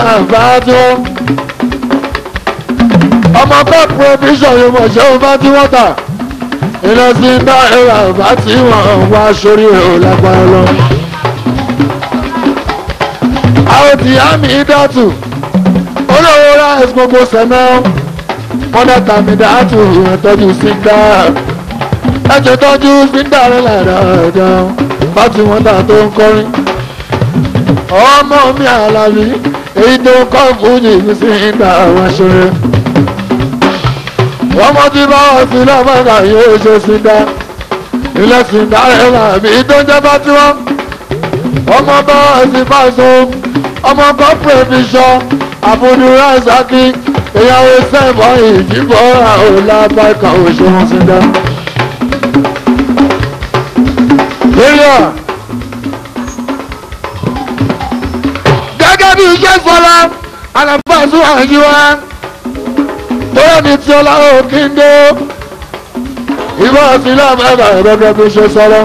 àbá tí wọ́n. ọmọ cup provision yóò mọ̀ ṣé o bá tí wọ́n tà. iná sí ń dá ẹ̀rọ àbá tí wọ́n wá sórí ẹ̀ ò lágbára lọ. àwọn tí á mi dàtù olówó rice gbogbo sẹ́mẹ́ wọ́n dá tàmí dàtù ìrìntọ́jú sí dá ẹ̀jẹ̀ tọ́jú sí dàrẹ́ làdájá bá tí wọ́n dà tó ń kọrin ọmọ mi àlàbí èyí tó kọ́ fújì mi sí ìgbà àwọn aṣọ́rẹ́ ọmọ tí bá wà sí lọ́mọ́gà yóò ṣe sí dá ilé sí dárẹ́ làbí tó jẹ́ bá tí wọ́n ọmọ bá wà sí fáṣọ ọmọ kọ́pùrẹ́ fi ṣọ àbúdúrà sákì ìyàwó sẹ́fọ̀ ìdìbò àwòlábàkà òṣèwọ̀n sí dá. Bílíọ̀. gẹ́gẹ́ bí iṣẹ́ sọ́lá alábàásù àyíwá tóyọ̀ ní tí ọlá òkìndó ìwọ sílẹ̀ mẹ́ta gẹ́gẹ́ bí iṣẹ́ sọ́lá.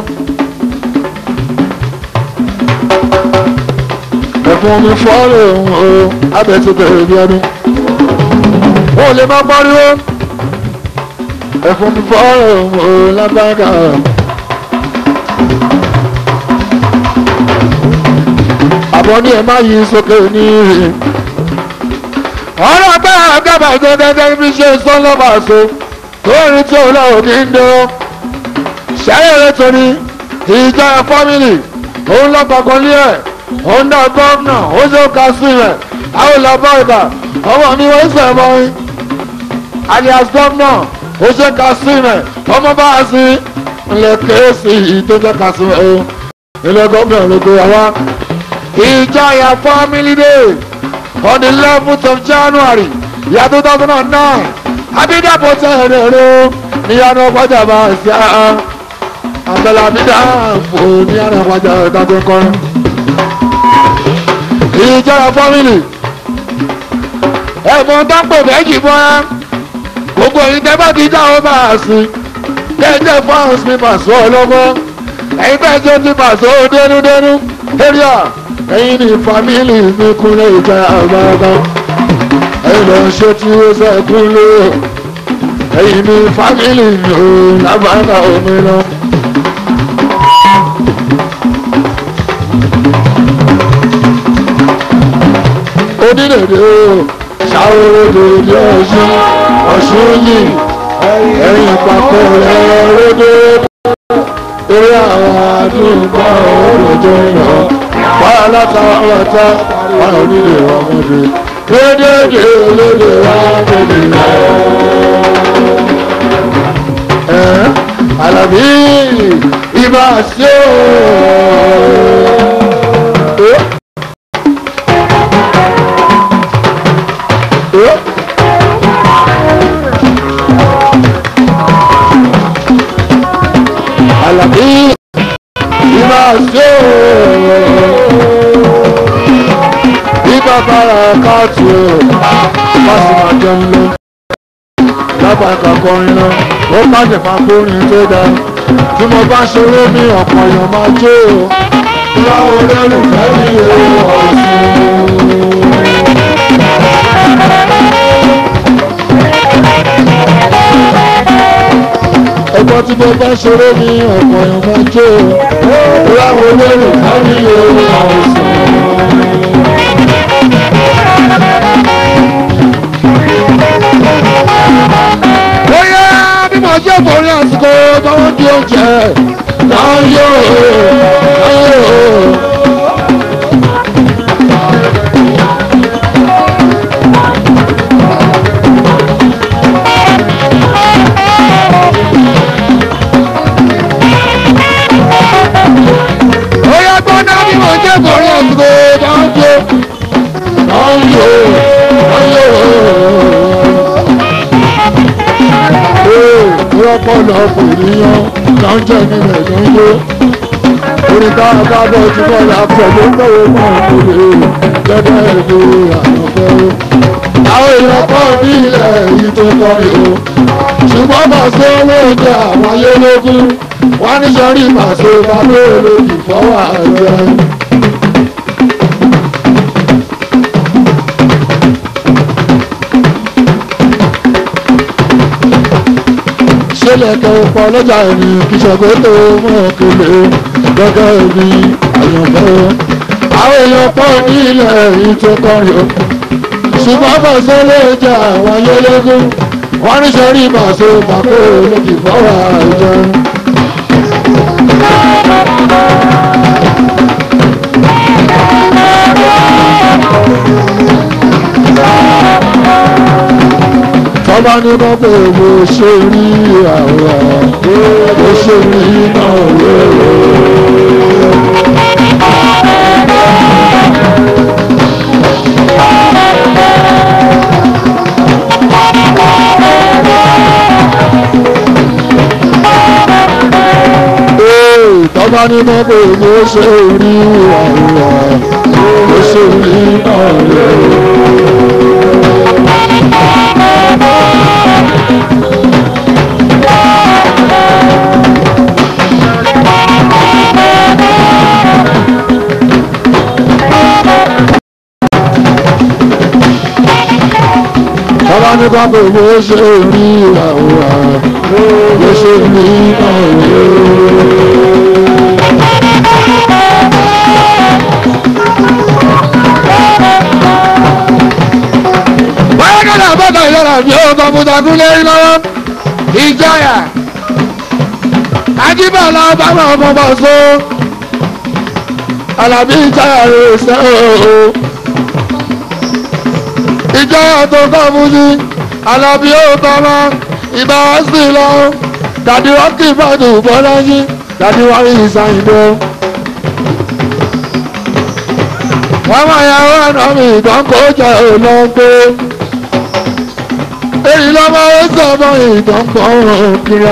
ẹ̀fún mi fọ́ọ̀rọ̀ òun o abẹ́tí bẹ̀rẹ̀ bí ọdún wọn ò lè má pariwo ẹ̀fún mi fọ́ọ̀rọ̀ òun o lábàgà. àbọ̀ ní ẹ̀ má yí sókè ní ìrìn. ọ̀rọ̀ agbára àgàbà tó gẹ́gẹ́ bí ṣe sọ́lọ́bà so tó rí tí òun náà kì í dán. ṣẹ́yẹ̀rẹ́ torí ìjọ fámìlì òun lọ́gbàgbọ́n lé ẹ̀ òun náà gọ́ọ̀nà ó ṣe ká sí rẹ̀ àwọn ìlàbọ̀ ìgbà ọmọ mi wọ́n ṣe mọ́ ẹ. alias gọ́ọ̀nà ó ṣe ká sí rẹ̀ ọmọ bá a sí ilẹ̀ kéésì ìtọ́jọ́ ká sí rẹ̀ o ilẹ̀ gọ́ọ̀nà ló gbé wa. Ìjọyà family day on the eleventh of January year two thousand and nine Abidapo tẹ̀rẹ̀rẹ̀ níyànjú ọgbọ́jà máa ń ṣe àá àbẹ̀lẹ̀ Abidapo níyànjú ọgbọ́jà ìdájọ́ kọrin. Ìjọyà family ẹ̀fọn dápọ̀ méjì fún ẹ gbogbo èyí tẹ́ bá ti já ọ máa sí kẹ́jẹ́ fáwọn mi pàṣẹ ọlọ́gbọ́n ẹ̀yin bẹ́ẹ̀ jẹ́ ti pàṣẹ dénúdénú area ẹ̀yin ní fámìlì mi kúnlẹ̀ ìjà àgbàgbà ẹ̀yin lọ ṣe tí ó ṣe kúnlẹ̀ ẹ̀yin ní fámìlì mi ò lábàárà omi lọ. onídèdè o ṣàwòrán ọ̀ṣun ọ̀ṣun yìí ẹ̀yin papọ̀ rẹ̀ rédè orí àwọn àdúgbò òròjọ yàn wàá látàwọ̀tà wọn ò nílé ọmọdé kédèké olóde wa kéde ẹ Àlàbí ibà sí o. Àlàbí ibà sí o bíbá bára káàtì o bá sì máa jẹun lọ lábàákà kọrin lọ ó má jẹ máa kórin tó dáa tí mo bá ṣeré ní ọ̀pọ̀ èèyàn máa jó o láwọn olólùfẹ́ mi ò ọ̀sùn. ẹgbọ́n tí mo bá ṣeré ní ọ̀pọ̀ èèyàn máa jó o láwọn olólùfẹ́ mi ò ọ̀sùn. bóyá bí mo ṣe borí àsìkò tó ń di oúnjẹ náà yóò náà yóò. bóyá gbọ́dọ̀ bí mo ṣe borí àsìkò tó ń di náà yóò náà yóò rọpọlọpọ ènìyàn là ń jẹ nílẹ̀ tó ń yó orí tá a bá bọ̀ tí wọ́n yà fẹ́ ló ń bọ̀wọ̀ mọ́ òkèlè gẹ́gẹ́ bí àyànfẹ́ o. àwọn èèyàn pọ̀ ní ilẹ̀ yìí tó kọ́ ni o ṣùgbọ́n màṣẹ olóúnjẹ àwọn ayélógún wọ́n ní sọ́rí màṣẹ bàbá olóògì fọwọ́ àjẹ. lẹ́kẹ̀ pọ̀ lọ́jà ẹni kìsọ̀gbẹ́ tó mọ̀ kele gẹ́gẹ́ bí àyànfẹ́ àwọn èèyàn pọ̀ nílẹ̀ yìí tó kọrin o ṣùgbọ́n bàṣẹ lè jẹ́ àwọn ayélégún wọ́n ní sẹ́rí bàṣẹ pàkó lókì fọ́wọ́ àìjọ. tọ́ba ní bọ́ pé mo ṣe rí àwọn mo ṣe rí náà lérò. tọ́ba ní bọ́ pé mo ṣe rí àwọn mo ṣe rí náà lérò. Bàbá ní ká pé mo ṣe rí àwòrán, mo ṣe rí àwòrán. Báyọ̀ kọ́lá bọ́tà ìlọ́ra mi ò kọ́ mo takú lé lọ́wọ́. Ìjọyà. Ajíbọ̀lá bàbá ọmọ bọ̀ so. Àlàbí ìjọyà rẹ̀ ṣe ooo ìjọyà tó kọ́ fún sí alábí ó tọ́lá ìbá wá sí lọ dàdí wọ́n kì í bàdù bọ́lájí dàdí wọ́n rí ìsàyìnbó. wọ́n máa ya owó ẹ̀nà mi ìtàn kó jẹ́ olóńgbé. èyí ló máa ń sọ ọmọ ìtàn kan kíra.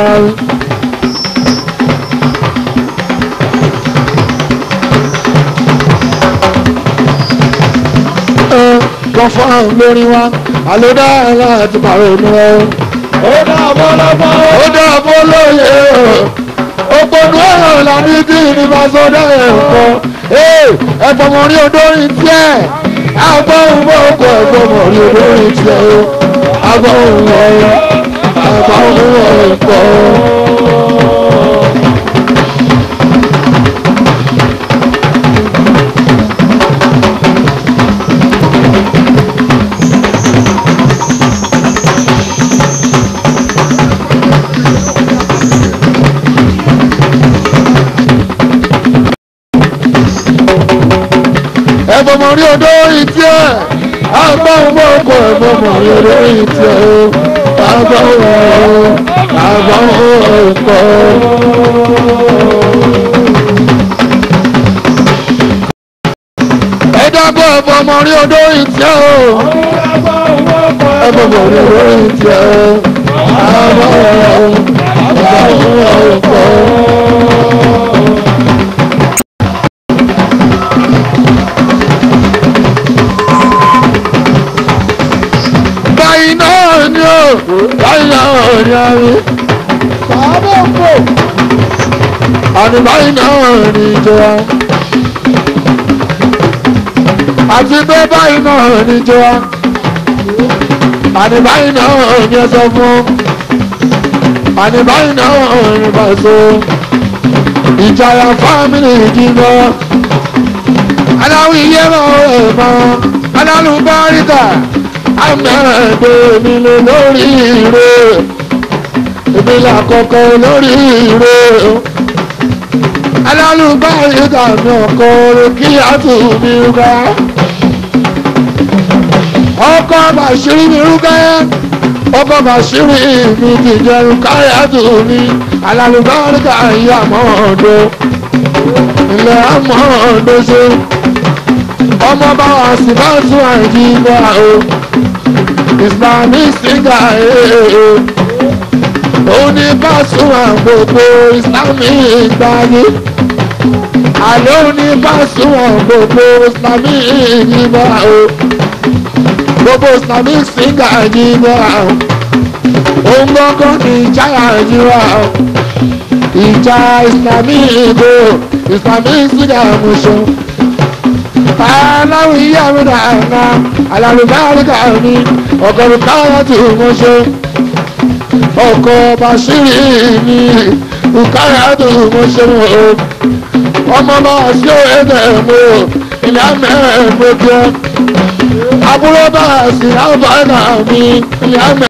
kan fún àwọn lórí wa àlódà láti pàrọ̀ inú ẹ. ó dá bọ́lọ́bọ́ ó dá bó lóye òpònú ọ̀rọ̀ làní tí ìnìbàsọ́dá ẹ̀ ń kọ́ ẹ̀fọ́ mọ̀ rí odórin tiẹ̀ agbóhùn mọ́kọ̀ ẹ̀fọ́ mọ̀ rí odórin tiẹ̀ o agbóhùn ọ̀rọ̀ agbóhùn ọ̀pọ̀. ẹ̀fọ́ mọ̀ rí odórin tiẹ̀ agbóhùn mọ́kọ̀ ẹ̀fọ́ mọ̀ rí odórin tiẹ̀ o agbóhùn ọ̀rọ̀ agbóhùn ọ̀pọ̀. ẹ dábọ̀ ẹ̀fọ́ mọ̀ rí odórin tiẹ̀ o ẹ̀fọ́ mọ̀ rí odórin tiẹ̀ o agbóhùn agbóhùn ọ̀pọ̀. báyìí náà ni ó báyìí náà ni a rí sàábọ̀ kò àní báyìí náà ni ìjọba àti pé báyìí náà ni ìjọba àní báyìí náà ni ẹ sọ fún àní báyìí náà ni bàṣọ ìjàyà fámìlì ìdìbò aláwọ̀ iye mọ̀ ẹ̀ mọ́ alálùbáríkà àmẹ́ẹ̀dẹ́ mi lè lórí ire èmi làkọ́kọ́ lórí ire alálùbáríkà mi ọkọ̀ rẹ̀ kí á tù mí rúgá ọkọ̀ bàṣírí mi rúgá ọkọ̀ bàṣírí mi ti jẹun káyà tù mí alálùbáríkà ìyá mọ́ọ̀dọ́ ilẹ̀ àmọ́ọ̀dọ́ ṣe ọmọ bá wa sì bá tún àìjí bá o islamic singer ee òun ní Pasuma gbogbo islamic gbáyé àlọ́ òun ní Pasuma gbogbo islamic yìnbá o gbogbo islamic singer yìnbá o òun gbọ́ngàn ní ìjáyà yìnbá o ìjà islamic o islamic singer mọ̀ṣọ́ aláwọ̀ iye àmìnà àná alàlùbáríkà mi ọ̀gọ̀rùn káyà tí mo ṣe ọkọ̀ bàṣírí ni ìkáyàdù mo ṣe mọ̀ o ọmọ bá sí ẹ̀dẹ̀ mo ilé amẹ́ mo jẹ́ àbúrò bá sí àbáyà mi ilé amẹ́.